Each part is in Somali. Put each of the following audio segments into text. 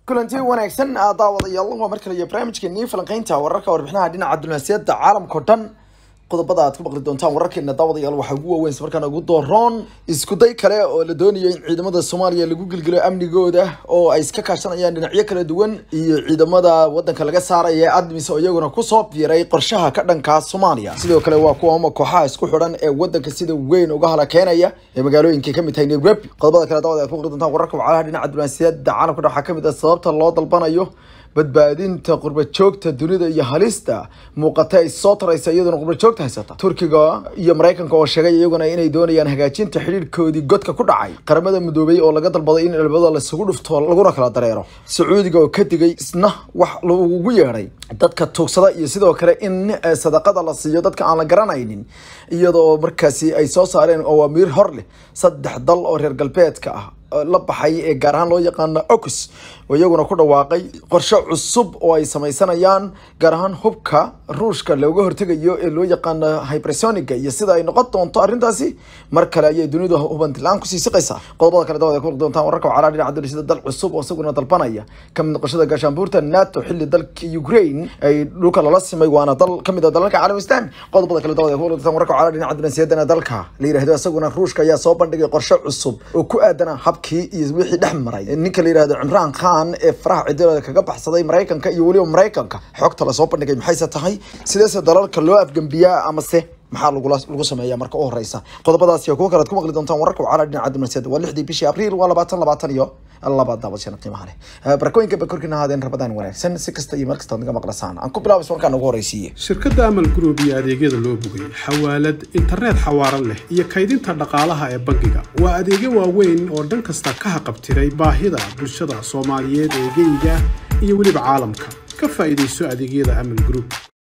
kulanti wanaagsan daawadayaal waa mar kale iyo barnaamijkeenii falanqeynta wararka warbixinaha dhinaca diblomaasiyadda caalamka oo dhan qodobada aad ku maqli doontaan wararkeena daawadayaal waxaa ugu waaweyn markaan ugu dooroon iskuday kale oo la doonayo in ciidamada soomaaliya lagu gilgilo amnigooda oo ay iska kaashanayaan dhinacyo kala duwan iyo ciidamada wadanka laga saaraya ee admis oo iyaguna kusoo biiray qorshaha ka dhanka soomaaliya sidoo kale waa kuwa kooxaha isku xidhan ee wadanka sida weyn uga halakeenaya ee magaalooyinka kamid tahay nairobi qodobada kale daawada aad ku maqli doontaan wararka wacalaha dhinaca diblomaasiyadda caalamka dhan waxaa kamid ah sababta loo dalbanayo badbaadinta qurba joogta dunida iyo halista muuqata ay soo taraysa iyaduna qurba joogta haysata turkiga iyo maraykanka oo sheegay iyaguna inay doonayaan hagaajinta xidhiirkoodii godka ku dhacay qaramada midoobay oo laga dalbaday in albada laisugu dhufto laguna kala dareero sacuudiga oo ka digay isna wax lagugu yeedhay dadka tuugsada iyo sidoo kale in sadaqada la siiyo dadka aan la garanaynin iyadoo markaasi ay soo saareen awaamiir hor leh saddex dal oo reer galbeedka ah la baxay ee gaar ahaan loo yaqaano ocus oo iyaguna ku dhawaaqay qorshe cusub oo ay samaysanayaan gaar ahaan hubka ruushka looga hortegayo ee loo yaqaano hypersoniga iyo sida ay noqon doonto arrintaasi mar kale ayay dunidu hubantilaan kusii siqaysaa qodobada kale dawada ku maqli doontaan wararka wacalaa dhinaca dunisida dal cusub oo isaguna dalbanaya kamid noqoshada gaashaanbuurta nato xilli dalka ukraine ay dhulka lala simay waana dal kamid a dalalka caalam islaami qodobada kale dawada ku maqli doontaan wararka wacalaa dhinaca dunisiyadana dalka la yirahdo isaguna ruushka ayaa soo bandhigay qorshe cusub oo ku aadana habkii iyo wixii dhex maray ninka la yirahdo cimraan khan ee faraha cidilada kaga baxsaday maraykanka iyo weliba maraykanka xogta lasoo bandhigay maxayse tahay sideese dalalka loo afgembiyaa amase maxaa lagula lagu sameeyaa marka u horeysa qodobadaasi iyo kuwo kale ad ku maqli doontaan wararka wacala dhinaca diblomaasiyadda waa lixdii bishii abriil waa labaatan labaatan iyo laba daabashana qiimaha leh barakooyinka ba korkiina ahaadeen rabadaan wanaagsan si kasta iyo meel kasta naga maqlasaan aan ku bilaabay warkaan ugu horeysiiye shirkadda amal group iyo adeegyada loo bogay xawaalad internet xawaaran leh iyo kaydinta dhaqaalaha ee bangiga waa adeegyo waaweyn oo dhan kasta ka haqabtiray baahida bulshada soomaaliyeed ee geyga iyo weliba caalamka ka faa'iidayso adeegyada amal group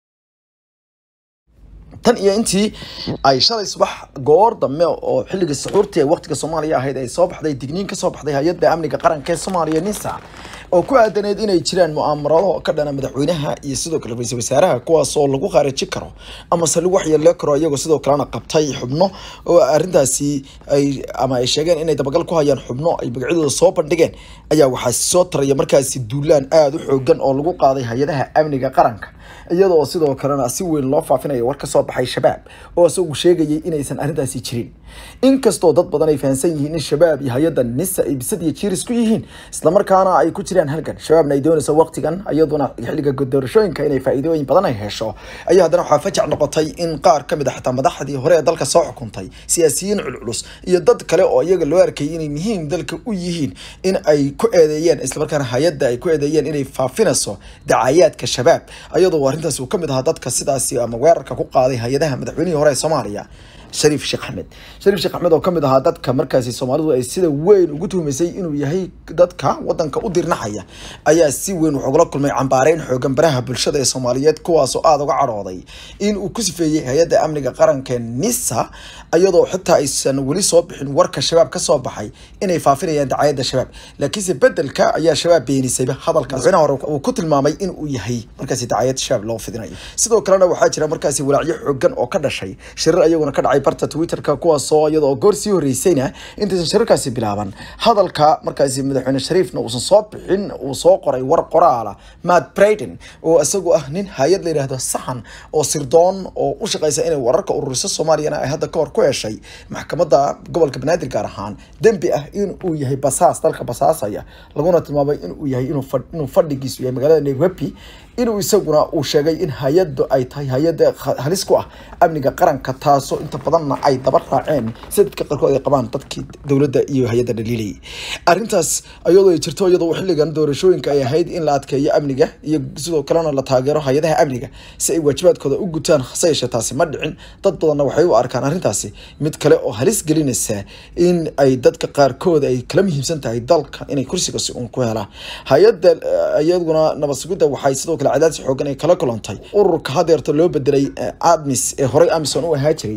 tan iyo intii ay shalay subax goor dambe oo xilligii suxuurtii ee waqtiga soomaaliya ahayd ay soo baxday digniin ka soo baxday hay-adda amniga qaranka ee soomaaliya nisa oo ku aadaneed inay jiraan mu'aamarado ka dhana madaxweynaha iyo sidoo kale ra-iisul wasaaraha kuwaas oo lagu khaariji karo amase lagu waxyeeloo karo iyagoo sidoo kalena qabtay xubno oo arrintaasi ay ama ay sheegeen inay dabagal ku hayaan xubno ay magacyadooda soo bandhigeen ayaa waxaa soo taraya markaasi duulaan aada u xoogan oo lagu qaaday hay-adaha amniga qaranka iyadoo sidoo kalena si weyn loo faafinayo war ka soo baxay shabaab oo isagu sheegayay inaysan arrintaasi jirin inkastoo dad badan ay fahamsan yihiin in shabaab iyo hay-adda nisa ay bisad iyo jiiris ku yihiin islamarkaana ay ku jiraan halgan shabaabna ay doonayso waqtigan iyaduna xilliga doorashooyinka inay faa'iidooyin badan ay hesho ayaa haddana waxaa fajac noqotay in qaar ka mid a xataa madaxdii hore ee dalka soo xukuntay siyaasiyiin culculus iyo dad kale oo iyaga loo arkayay inay muhiim dalka u yihiin in ay ku eedeeyeen islamarkaana hay-adda ay ku eedeeyeen inay faafinayso dacayaadka shabaab iyadoo arrintaas uu ka mid ahaa dadka sidaasi ama weerarka ku qaaday hay-adaha madaxweynihii hore ee soomaaliya shariif sheekh axmed shariif sheekh axmed oo kamid ahaa dadka markaasi soomaalidu ay sida weyn ugu tuhmaysay inuu yahay dadka wadanka u dirnaxaya ayaa si weyn wuxuu ugala kulmay cambaareyn xoogan baraha bulshada ee soomaaliyeed kuwaasoo aada uga cadhooday in uu ku sifeeyey hay-adda amniga qaranka nisa iyadoo xitaa aysan weli soo bixin warka shabaab ka soo baxay inay faafinayaan dacayadda shabaab laakiinse bedelka ayaa shabaab beenisayba hadalka madaxweynaha hore uu ku tilmaamay in uu yahay markaasi dacayad shabaab loo fidinayo sidoo kalena waxaa jira markaasi walaacyo xoogan oo ka dhashay shirar ayaguna ka dhacay barta twitterka kuwaasoo iyadoo goor sii horeysayna intaysan shirarkaasi bilaaban hadalka markaasi madaxweyne shariifna uusan soo bixin uu soo qoray war qoraala matt braden oo isagu ah nin hay-ad la yidhaahdo saxan oo sirdoon oo u shaqeysa inay wararka ururiso soomaaliyana ay hadda kahor ku heshay maxkamadda gobolka banaadir gaar ahaan dembi ah in uu yahay basaas dalka basaasaya laguna tilmaamay inuu yahay inuu fadhigiisu yahay magaalada nairobi inuu isaguna uu sheegay in hay-addu ay tahay hay-adda halis ku ah amniga qaranka taasoo inta badanna ay daba raaceen sida dadka qaarkood ay qabaan dadkii dowladda iyo hay-adda dhaliilayay arrintaas iyadoo ay jirto iyadoo xilligan doorashooyinka ay ahayd in la adkeeyo amniga iyo sidoo kalena la taageero hay-adaha amniga si ay waajibaadkooda u gutaan hase yeeshee taasi ma dhicin dad badanna waxay u arkaan arrintaasi mid kale oo halis gelinaysa in ay dadka qaarkood ay kala muhiimsan tahay dalka inay kursiga si uun ku helaan hay-adda iyaduna nabad sugidda waxay sidoo kale cadaadis xoogan ay kala kulantay ururka hadeerta loo bedelay admis ee horey amison u ahaa jiray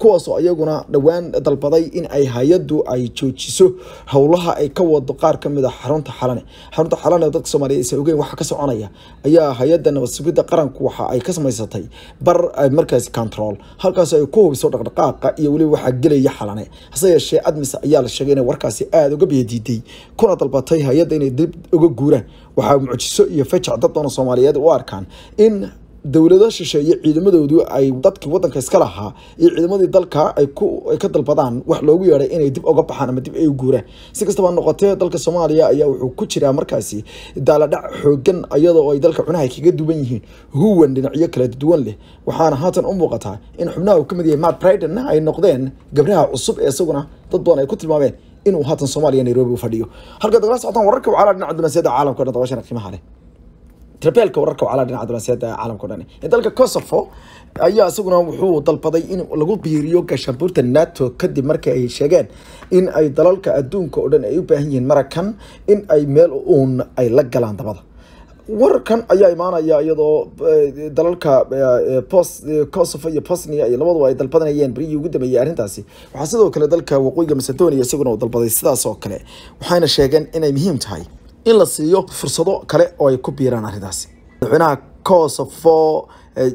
kuwaasoo iyaguna dhowaan dalbaday in ay hay-addu ay joojiso howlaha ay ka wado qaar ka mid a xarunta xalane xarunta xalane oo dadka soomaaliyeed aysan ogeyn waxa ka soconaya ayaa hay-adda nabad sugidda qaranku waxa ay ka samaysatay bar markaasi control halkaas ay ku hubiso dhaqdhaqaaqa iyo weliba waxaa gelaya xalane hase yeeshee admis ayaa la sheegay inay warkaasi aada uga biyadiiday kuna dalbatay hay-adda inay dib uga guuraan waxaa mucjiso iyo fajac dad doona soomaaliyeed u arkaan in dowlado shisheeye ciidamadoodu ay dadkii wadanka iska lahaa iyo ciidamadii dalka ay ka dalbadaan wax loogu yeeday inay dib uga baxaan ama dib ay u guuraan si kastaba noqotee dalka soomaaliya ayaa wuxuu ku jiraa markaasi daaladhac xoogan iyadoo ay dalka cunaha kaga duwan yihiin huwan dhinacyo kala duwan leh waxaana haatan u muuqataa in xubnaha uu ka mid yahay matt briden ay noqdeen gabraha cusub ee isaguna dad badan ay ku tilmaameen inuu haatan soomaaliya nairobi u fadhiyo halka dagala socotaan wararka wacala dhinaca dunaasiyada caalamka o dhan dabashana qiimaha leh trabeelka wararka wacala dhinaca dunaasiyada caalamka o dhan ee dalka kosovo ayaa isaguna wuxuu dalbaday in lagu biiriyo gaashaanbuurta nato kadib markii ay sheegeen in ay dalalka adduunka oo dhan ay u baahan yihiin marakan in ay meel uun ay la galaan dabada wararkan ayaa imaanaya iyadoo dalalka kosovo iyo bosnia iyo labaduba ay dalbadanayeen berihii ugu dambeeyey arrintaasi waxaa sidoo kale dalka waqooyiga macedonia isaguna uu dalbaday sidaas oo kale waxayna sheegeen inay muhiim tahay in la siiyo fursado kale oo ay ku biiraan arrintaasi madaxweynaha kosovo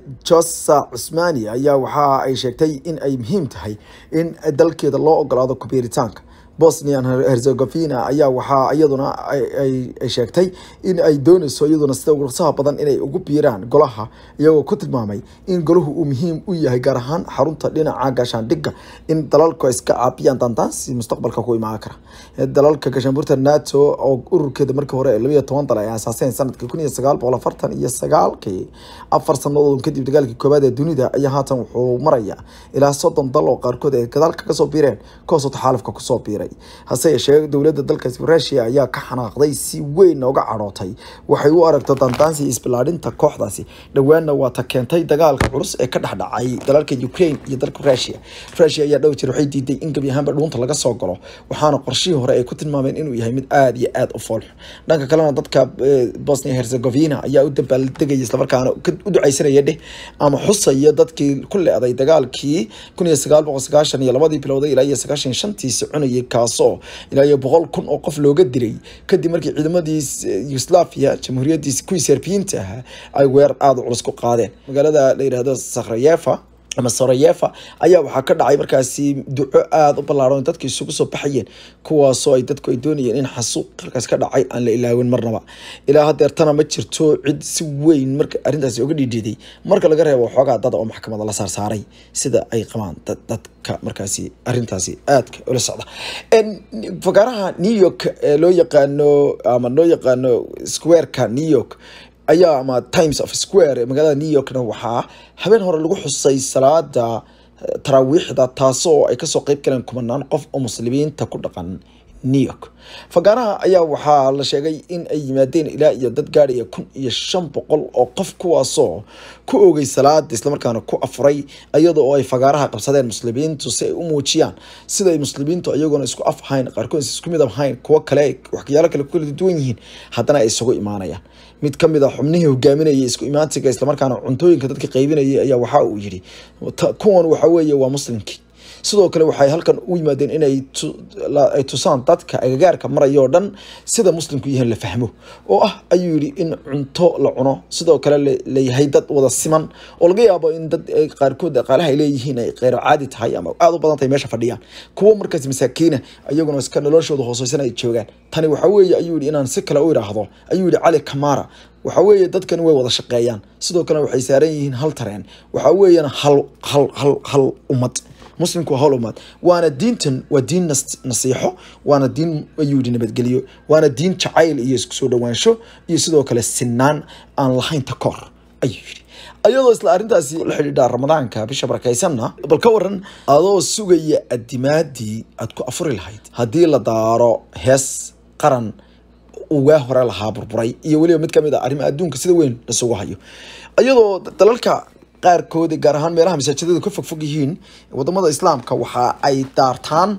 josa cusmani ayaa waxa ay sheegtay in ay muhiim tahay in dalkeeda loo ogolaado kubiiritaanka bosnia herzegovina ayaa waxaa iyaduna ay sheegtay in ay dooneyso iyaduna sida ursaha badan inay ugu biiraan golaha iyagoo ku tilmaamay in golahu uu muhiim u yahay gaar ahaan xarunta dhinaca gaashaandhigga in dalalku iska caabiyaan dandaansi mustaqbalka ku imaan kara dalalka gaashaanbuurta nato oo ururkeeda markii hore labayo toban dal ay aasaaseen sanadkii kun iyo sagaal boqol afartan iyo sagaalkii afar sanadood kadib dagaalkii koowaad ee dunida ayaa haatan wuxuu maraya ilaa soddon dal oo qaarkood ay gadaalka kasoo biireen kuwaasoo taxaalufka kusoo biiray hase yeeshee dowladda dalkaasi rusia ayaa ka xanaaqday si weyn uga cadhootay waxay u aragto dandaansi isbilaadhinta kooxdaasi dhowaanna waa ta keentay dagaalka culus ee ka dhexdhacay dalalka ukraine iyo dalka rusia rusia ayaa dhow jir waxay diiday in gebi ahaanba dhuunta laga soo galo waxaana qorshihii hore ay ku tilmaameen inuu yahay mid aada iyo aada u foolx dhanka kalena dadka bosnia herzegovina ayaa u dabaaldegaya islamarkaana u ducaysanaya dheh ama xusaya dadkii ku le-day dagaalkii kun iyo sagaal boqol sagaashan iyo labadii bilowday ilaa iyo sagaashan shantiisi cunayay kaasoo ilaa iyo boqol kun oo qof looga dilay kadib markii ciidamadii yugoslaviya jamhuuriyadii kuwii serbiyiinta ahaa ay weer aada u culus ku qaadeen magaalada la yidhaahdo sakhrayefa ama sarayefa ayaa waxaa ka dhacay markaasi duco aada u ballaaran dadka isugu soo baxayeen kuwaasoo ay dadku ay doonayeen in xasuuq halkaas ka dhacay aan la ilaawin marnaba ilaa hadeertana ma jirto cid si weyn marka arrintaasi uga dhiidhiiday marka laga reebo xoogaa dada oo maxkamada la saarsaaray sida ay qabaan dadka markaasi arrintaasi aadka ula socda fagaaraha new york ee loo yaqaano ama loo yaqaano squareka new york ayaa ama times of square ee magaalada new yorkna waxaa habeen hore lagu xusay salaada taraawiixda taasoo ay kasoo qeyb galeen kumanaan qof oo muslimiinta ku dhaqan new york fagaaraha ayaa waxaa la sheegay in ay yimaadeen ilaa iyo dad gaadhaya kun iyo shan boqol oo qof kuwaasoo ku oogay salaada islamarkaana ku afuray iyadoo oo ay fagaaraha qabsadeen muslimiintu si ay u muujiyaan sida ay muslimiintu iyagoona isku af ahayn qaarkood isku mid ahayn kuwo kale waxyaalo kale ku kala duwan yihiin haddana ay isugu imaanayaan mid ka mid a xubnihii hogaaminayay isku imaantiga islamarkaana cuntooyinka dadka qaybinayay ayaa waxa uu yidhi kuwan waxa weeye waa muslimkii sidoo kale waxay halkan u yimaadeen inay ay tusaan dadka agagaarka maraya oo dhan sida muslimku yahan la fahmo oo ah ayuu yidhi in cunto la cuno sidoo kale layahay dad wada siman oo laga yaabo in dad qaarkood dhaqaalaha ay leeyihiin ay qeyro caadi tahay ama aada u badan tahay meesha fadhiyaan kuwo markaas masaakiina iyaguna iska noloshooda hooseysan ay joogaan tani waxa weeye ayuu yidhi inaan si kale u idhaahdo ayuu yidhi cali kamara waxa weeye dadkani way wada shaqeeyaan sidoo kale waxay saaran yihiin hal tareen waxa weeyana hal hal hal hal ummad muslimku waa hawl umaad waana diintan waa diin nasiixo waana diin ayuu yidhi nabadgelyo waana diin jacayl iyo isku soo dhowaansho iyo sidoo kale sinaan aan lahayn takoor ayuu yidhi ayadoo isla arrintaasi la xidhiidha ramadaanka bisha barakaysanna bal ka waran adoo sugaya adimaadii aad ku afuri lahayd haddii la daaro hees qaran ugaa hore lahaa burburay iyo weliba mid kamid a arrimaha adduunka sida weyn lasugu hayo iyadoo dalalka qaarkood gaar ahaan meelaha masaajidada ka fogfog yihiin wadamada islaamka waxa ay daartaan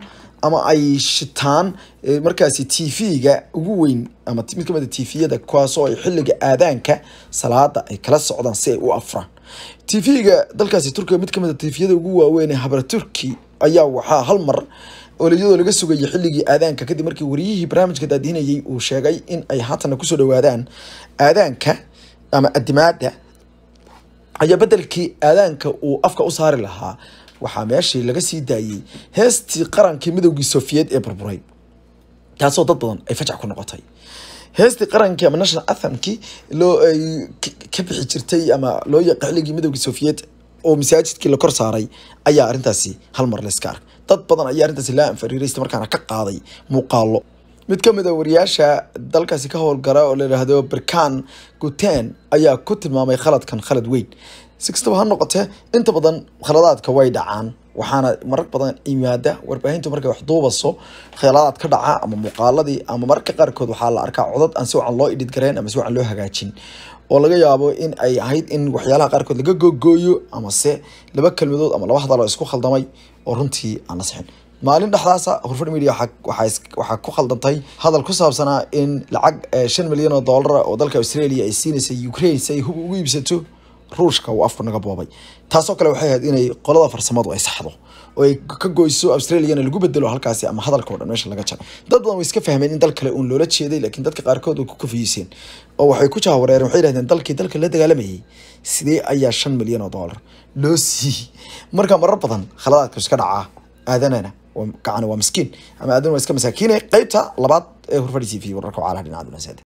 ama ay shitaan markaasi t v-ga ugu weyn ama mid kamid a t v-yada kuwaasoo ay xilliga aadaanka salaada ay kala socdaan si ay u afraan t v-ga dalkaasi turkiga mid kamid a t v-yada ugu waaweyn ee habra turki ayaa waxaa hal mar oliyadoo laga sugayay xilligii aadaanka kadib markii wariyihii barnaamijka daadihinayay uu sheegay in ay haatana kusoo dhawaadaan aadaanka ama adimaada ayaa bedelkii aadaanka uu afka u saari lahaa waxaa meeshii laga sii daayey heestii qarankii midowgii sofiyeed ee burburay taasoo dad badan ay fajac ku noqotay heestii qarankii ama national athamkii loo ay ka bixi jirtay ama loo yaqa xilligii midowgii sofiyeed oo masaajidkii la kor saaray ayaa arrintaasi hal mar layska arkay dad badan ayaa arrintaasi laa anfariiraysta markaana ka qaaday muuqaalo mid ka mid a wariyaasha dalkaasi ka howlgara oo la yidhaahdo berkan guten ayaa ku tilmaamay khaladkan khalad weyn si kastaba ha noqotee inta badan khaladaadka way dhacaan waxaana marag badan yimaada warbaahintu markay wax duubaso khaladaad ka dhaca ama muuqaaladii ama mararka qaarkood waxaa la arkaa codad aan si wacan loo idhid garayn ama si wacan loo hagaajin oo laga yaabo in ay ahayd in waxyaalaha qaarkood laga googooyo ama se laba kelmadood ama laba hadaloo isku khaldamay oo runtii aan la sixin maalin dhexdaasa hurfad media waxaa ku khaldantay hadal ku saabsanaa in lacag shan milyan oo doolara oo dalka australia ay siinaysay ukraine si ay hub ugu iibsato ruushka uu afku naga boobay taasoo kale waxay ahayd inay qolada farsamadu ay saxdo oo ay ka goyso australiana lagu bedelo halkaasi ama hadalka o dhan meesha laga jaro dad badan way iska fahmeen in dal kale uun loola jeeday laakiin dadka qaarkood way ku kafiyiiseen oo waxay ku jahwareereen waxay yidhahdeen dalkii dalka la dagaalamayay sidee ayaa shan milyan oo doolar loo siiyey marka marar badan khaladaadka iska dhacaa aadanana gacan waa miskiin ama aadan waa iska masaakiine qeybta labaad ee hurfadhi t v wararka wacalaha dhinaca dunaseeda